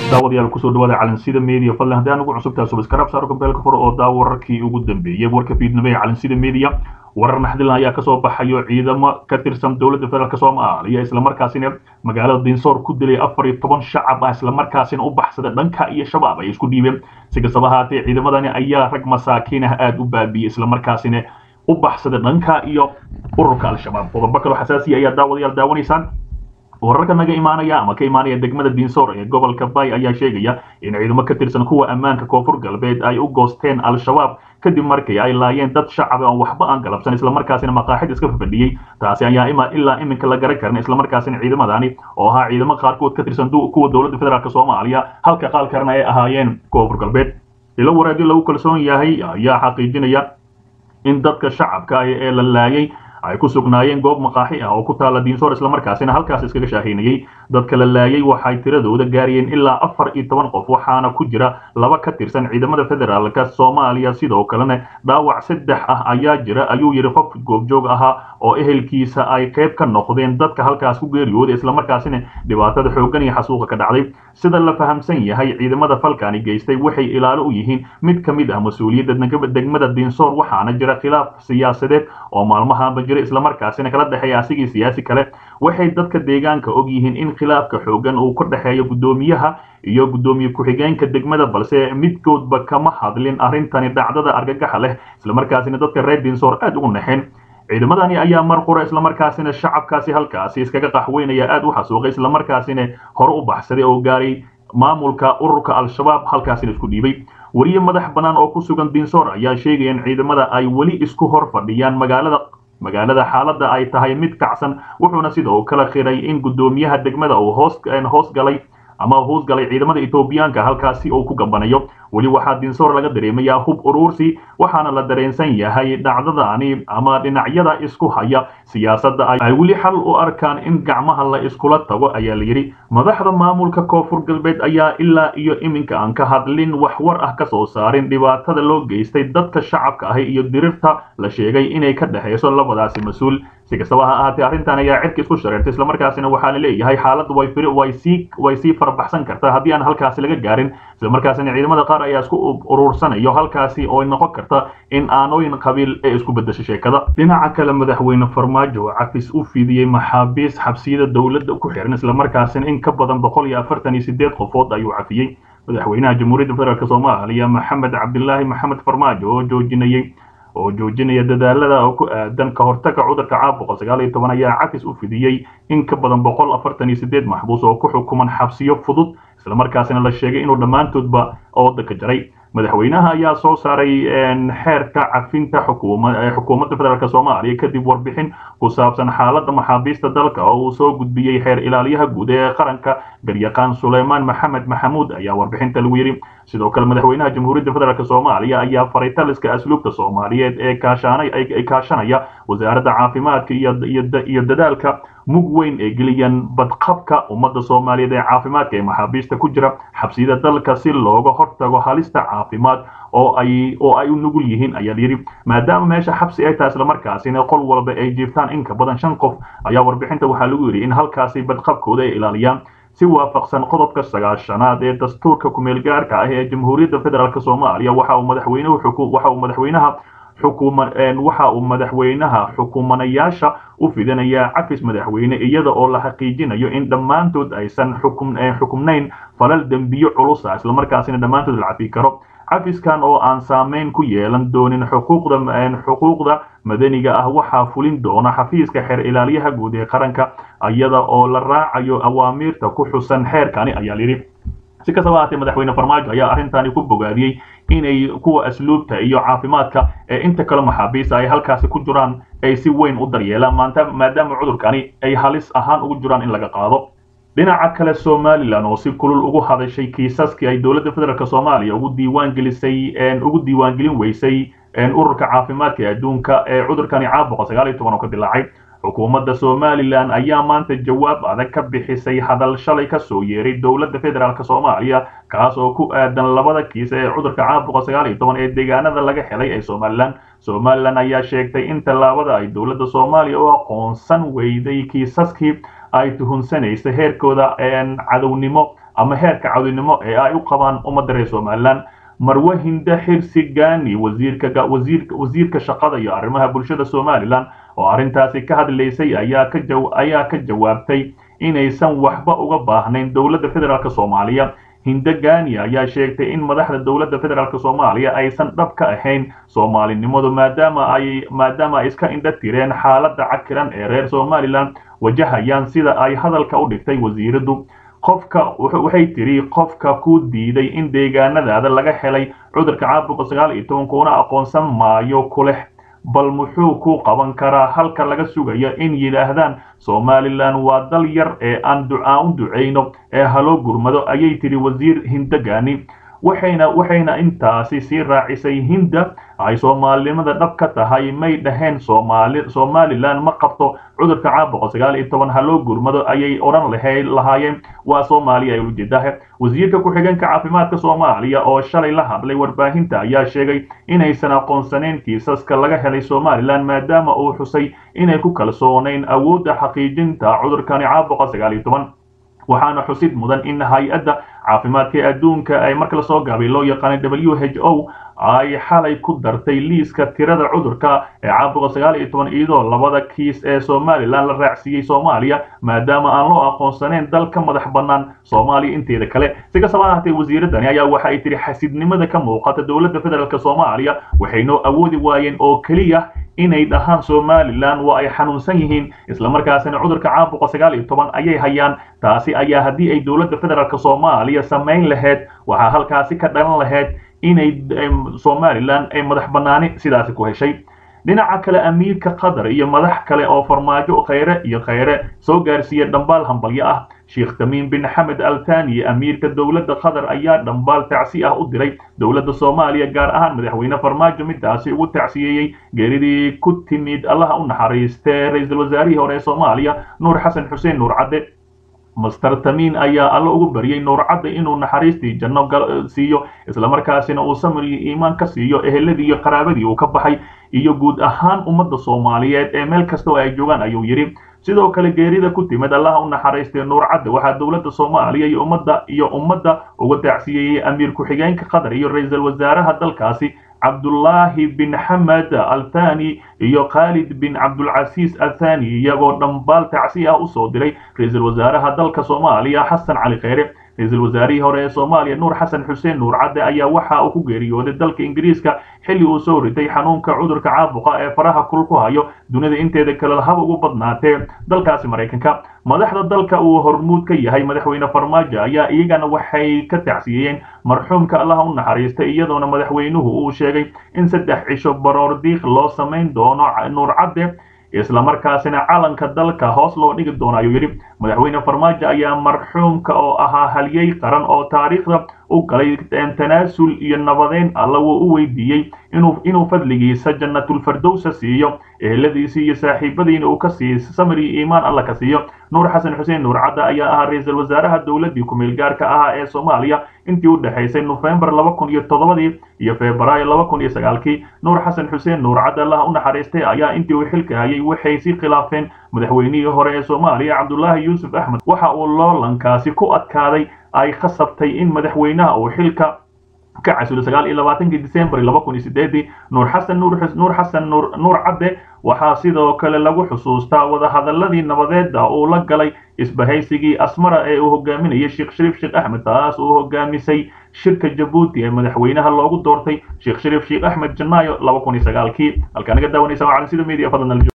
daawadayaal kusoo dhawaada calansida media fadlan haddii aan ugu cusubtahay subscribe saaro gambeelka fur oo daawo wararkii ugu dambeeyey warka fiidnimo ee calansida media warar naxdilna ayaa kasoo baxayo ciidamo ka tirsan dowladda federaalk soomaaliya islamarkaasina magaalada dinsoor ku dilay afar iyo toban shacab ah islamarkaasina u baxsada dhanka iyo shabaab ay isku dhiibeen si kastaba ahaatee ciidamadani ayaa rag masaakiin ah aada u baabiyey islamarkaasina u baxsada dhanka iyo ururka al-shabaab qodobo kaloo xasaasiya ayaa daawadayaal daawanaysaan wararka naga imaanaya ama ka imaanaya degmada dinsoor ee gobolka bay ayaa sheegaya in ciidamo ka tirsan kuwa ammaanka koonfur galbeed ay u goosteen al-shabaab kadib markii ay laayeen dad shacab aan waxba aan galabsan islamarkaasina maqaaxid iska fafadhiyey taasi ayaa ima ilaa iminka la garan karin islamarkaasina ciidamadani oo ahaa ciidamo qaarkood ka tirsan kuwa dowladda federaalk soomaaliya halka qaal kalena ay ahaayeen koonfur galbeed ilo waraadyo lagu kalsoon yahay ayaa xaqiijinaya in dadka shacabka ee la laayay ay ku sugnaayeen goob maqaaxi ah oo ku taala diinsoor islamarkaasina halkaas iskaga shaahaynayey dadka la laayay waxay tiradooda gaarayeen ilaa afar iyo toban qof waxaana ku jira laba ka tirsan ciidamada federaalka soomaaliya sidoo kalena dhaawac saddex ah ayaa jira ayuu yidhi qof goobjoog ahaa oo ehelkiisa ay qayb ka noqdeen dadka halkaas ku geeriyooda islamarkaasina dhibaatada xooggan iyo xasuuqa ka dhacday sida la fahamsan yahay ciidamada falkani geystay waxay ilaalo u yihiin mid ka mid ah mas-uuliyadda degmada diinsoor waxaana jira khilaaf siyaasadeed oo maalmahaanba jira islamarkaasina kala dhexeeya asigii siyaasi kale waxay dadka deegaanka og yihiin in khilaafka xoogan uu ka dhexeeyo guddoomiyaha iyo guddoomiye ku-xigeenka degmada balse midkoodba kama hadlin arrintani dhacdada argagaxa leh islamarkaasina dadka reer diinsoor aada ugu naxeen ciidamadani ayaa mar qura islamarkaasina shacabkaasi halkaasi iskaga qaxweynaya aada u xasuuqay islamarkaasina hore u baxsaday oo gaaray maamulka ururka al-shabaab halkaasina isku dhiibay weriye madax bannaan oo ku sugan diinsoor ayaa sheegaya in ciidamada ay weli isku hor fadhiyaan magaalada magaalada xaaladda ay tahay mid kacsan wuxuuna sidoo kale khiray in guddoomiyaha degmada uu hoos hoos galay ama hoos galay ciidamada etoobiyaanka halkaasi uu ku gambanayo weli waxaa dinsoor laga dareemayaa hub uruursi waxaana la dareensan yahay dhacdadani ama dhinacyada isku haya siyaasadda ay weli xal u arkaan in gacmaha la iskula tago ayaa la yidhi madaxda maamulka koonfur galbeed ayaa ilaa iyo iminka aan ka hadlin wax war ah ka soo saarin dhibaatada loo geystay dadka shacabka ahi iyo dirirta la sheegay inay ka dhexayso labadaasi mas-uul si kastaba ha ahaatee arrintan ayaa cirka isku shareertay islamarkaasina waxaa la leeyahay xaaladdu way way sii way sii farbaxsan kartaa haddii aan halkaasi laga gaarin islamarkaasina ciidamada qaar ayaa isku uruursanayo halkaasi oo noqon karta in aanooyin qabiil ee isku bedesho sheekada dhinaca kale madaxweyne farmaajo cafis u fidiyey maxaabiis xabsiyada dowladda ku xiran islamarkaasina in ka badan boqol iyo afartan iyo sideed qofood ayuu cafiyey madaxweynaha jamhuuriyadda federaalk soomaaliya maxamed cabdilaahi maxamed farmaajo oo joojinayey oo joojinaya dadaalada oo ku aadan ka hortaga cudurka caabuqa sagaal iyo toban ayaa cafis u fidiyey in ka badan boqol afartan iyo sideed maxbuus oo ku xukuman xabsiyo fudud islamarkaasina la sheegay inuu dhammaantoodba ooda ka jaray madaxweynaha ayaa soo saaray xeerka cafinta xukuumadda federaalk soomaaliya kadib warbixin ku saabsan xaaladda maxaabiista dalka oo uu soo gudbiyey xeer ilaaliyaha guud ee qaranka garyaqaan suleymaan maxamed maxamuud ayaa warbixinta lagu yidhi sidoo kale madaxweynaha jamhuuriyadda federaalk soomaaliya ayaa faray taliska asluubta soomaaliyeed ee kaashanay kaashanaya wasaaradda caafimaadka iyo dadaalka mug weyn ee geliyaan badqabka ummadda soomaaliyeed ee caafimaadka ee maxaabiista ku jira xabsiyada dalka si looga hortago halista caafimaad oo ay oo ay u nugul yihiin ayaa layidhi maadaama meesha xabsi ay tahay islamarkaasina qol walba ay jiiftaan in ka badan shan qof ayaa warbixinta waxaa lagu yidhi in halkaasi badqabkooda ay ilaaliyaan si waafaqsan qodobka sagaashanaad ee dastuurka kumeel gaarka ah ee jamhuuriyadda federaalk soomaaliya waxa uu madaxweynuhu waxa uu madaxweynaha xukuma waxa uu madaxweynaha xukumanayaasha u fidinayaa cafis madaxweyne iyada oo la xaqiijinayo in dhammaantood aysan xukum xukumnayn falal dembiyo culus ah islamarkaasina dhammaantood la cafi karo cafiskan oo aan saameyn ku yeelan doonin xuquuqda xuquuqda madaniga ah waxaa fulin doona xafiiska xeer ilaaliyaha guud ee qaranka iyada oo la raacayo awaamiirta ku xusan xeerkani ayaa layidhi si kastaba ahaatee madaxweyne farmaajo ayaa arrintani ku bogaadiyey inay kuwa asluubta iyo caafimaadka ee inta kale maxaabiista ay halkaasi ku jiraan ay si weyn u daryeelaan maanta maadaama cudurkani ay halis ahaan ugu jiraan in laga qaado dhinaca kale somalilan oo si kulul ugu hadashay kiisaskii ay dowladda federaalk soomaaliya ugu diiwaan gelisay ugu diiwaangelin weysay ururka caafimaadka adduunka ee cudurkani caabuqa sagaal iyo toban oo ka dilaacay xukuumadda somalilan ayaa maanta jawaab adag ka bixisay hadal shalay ka soo yeeray dowladda federaalk soomaaliya kaas oo ku aadan labada kiis ee cudurka caabuqa sagaal iyo toban ee deegaanada laga helay ee somalilan somalilan ayaa sheegtay in tallaabada ay dowladda soomaaliya u aqoonsan weyday kiisaskii ay tuhunsanaysay heerkooda cadownimo ama heerka cawdinimo ee ay u qabaan ummadda reer somalilan marwe hinde xirsi gani wasiirka wasiirka wasiirka shaqada iyo arrimaha bulshada somalilan oo arrintaasi ka hadlaysay ayaa ka jaw ayaa ka jawaabtay inaysan waxba uga baahnayn dowladda federaalk soomaaliya hinde gani ayaa sheegtay in madaxda dowladda federaalk soomaaliya aysan dhab ka ahayn soomaalinimadu maadaama ay maadaama ay iska indha tireen xaaladda cakiran ee reer somalilan wajahayaan sida ay hadalka u dhigtay wasiiradu qofka waxay tiri qofka ku diiday in deegaanadaada laga helay cudurka caabuqa sagaal iyo toban kuna aqoonsan maayo kuleh bal muxuu ku qaban karaa halka laga sugayo in yidhaahdaan somalilan waa dal yar ee aan ducaa u ducayno ee haloo gurmado ayay tiri wasiir hindegani waxayna waxayna intaasi sii raacisay hinda ay soomaalinimada dhab ka tahay may dhaheen soomaali somalilan ma qabto cudurka caabuqa sagaal iyo toban haloo gurmado ayay odhan lahay lahaayeen waa soomaaliya ay ujeedaha wasiirka ku-xigeenka caafimaadka soomaaliya oo shalay la hadlay warbaahinta ayaa sheegay inaysan aqoonsanayn kiisaska laga helay somalilan maadaama uu xusay inay ku kalsoonayn awoodda xaqiijinta cudurkani caabuqa sagaal iyo toban waxaana xusid mudan in hay-adda caafimaadka ee adduunka ay marka lasoo gaabay loo yaqaanay w h o ay xalay ku dartay liiska tirada cudurka ee caabuqa sagaal iyo toban iyadoo labada kiis ee somalilan la raacsiiyey soomaaliya maadaama aan loo aqoonsanayn dal ka madax bannaan soomaaliya inteeda kale si kastaba ahaatee wasiiradani ayaa waxa ay tihi xasidnimada ka muuqata dowladda federaalk soomaaliya waxay noo awoodi waayeen oo keliya inay dhahaan somalilan waa ay xanuunsan yihiin islamarkaasina cudurka caabuqa sagaal iyo toban ayay hayaan taasi ayaa haddii ay dowladda federaalk soomaaliya samayn lahayd waxaa halkaasi ka dhalan lahayd inay somalilan ay madax bannaani sidaasi ku heshay dhinaca kale amiirka qatar iyo madax kale oo farmaajo khayre iyo khayre soo gaarsiiya dhambaal hambalyo ah sheekh tamiim bin xamed al thani amiirka dowladda qatar ayaa dhambaal tacsi ah u diray dowladda soomaaliya gaar ahaan madaxweyne farmaajo midaasi ugu tacsiyeeyey geeridii ku timid allaha u naxariistee ra-iisul wasaarihii hore ee soomaaliya nuur xasan xuseen nuur cadde master tamiin ayaa alla ugu baryay nuur cadde inuu naxariistii janno siiyo islamarkaasina uu samir iyo iimaan ka siiyo eheladii iyo qaraabadii uu ka baxay iyo guud ahaan ummadda soomaaliyeed ee meel kasta oo ay joogaan ayuu yidhi sidoo kale geerida ku timid allaha u naxariistay nuur cadde waxaa dowladda soomaaliya iyo ummadda iyo ummadda uga tacsiyeeyey amiir ku-xigeenka qatar iyo ra-iisul wasaaraha dalkaasi cabdullaahi bin xamed althani iyo khaalid bin cabdulcasiis athani iyagoo dhambaal tacsi ah usoo diray ra-iisul wasaaraha dalka soomaaliya xasan cali kheyre ra-iisul wasaarihii hore ee soomaaliya nuur xasan xuseen nuur cadde ayaa waxa uu ku geeriyooday dalka ingiriiska xilli uu soo ritay xanuunka cudurka caabuqa ee faraha kul ku hayo dunida inteeda kale haba ugu badnaatee dalkaasi maraykanka madaxda dalka uu hormuud ka yahay madaxweyne farmaajo ayaa iyagana waxay ka tacsiyeeyeen marxuumka allaha u naxariistay iyadoona madaxweynuhu uu sheegay in saddex cisho baroor diiq loo samayn doono nuur cadde islamarkaasina calanka dalka hoos loo dhigi doono ayuu yidhi madaxweyne farmaajo ayaa marxuumka oo ahaa halyey qaran oo taariikhda u galay tanaasul iyo nabadeyn alla wuu u weydiiyey inuu inuu fadligiisa jannatulfardowsa siiyo eheladiisii iyo saaxiibadiina uu ka siiyo samir iyo iimaan alla ka siiyo nuur xasan xuseen nuur cadda ayaa ahaa ra-iisul wasaaraha dowladdii ku-meel gaarka ahaa ee soomaaliya intii u dhexaysay nofembar laba kun iyo toddobadii iyo febraayo laba kun iyo sagaalkii nuur xasan xuseen nuur cadda allaha u naxariistay ayaa intii uu xilka hayay waxay sii khilaafeen madaxweynihii hore ee soomaaliya cabdullaahi yuusuf axmed waxa uu loolankaasi ku adkaaday ay khasabtay in madaxweynaha uu xilka ka casulo sagaal iyo labaatankii december laba kun iyo sideedii nuur xasan nuur nuur xasan nuur nuur cadde waxaa sidoo kale lagu xusuustaa wadahadaladii nabadeeda uu la galay isbahaysigii asmara ee uu hogaaminayay sheekh shariif sheekh axmed taas uu hogaamisay shirka jabuuti ee madaxweynaha loogu doortay sheekh shariif sheekh axmed janaayo laba kun iyo sagaalkii halkaa naga daawanaysa waa calansida media fadlan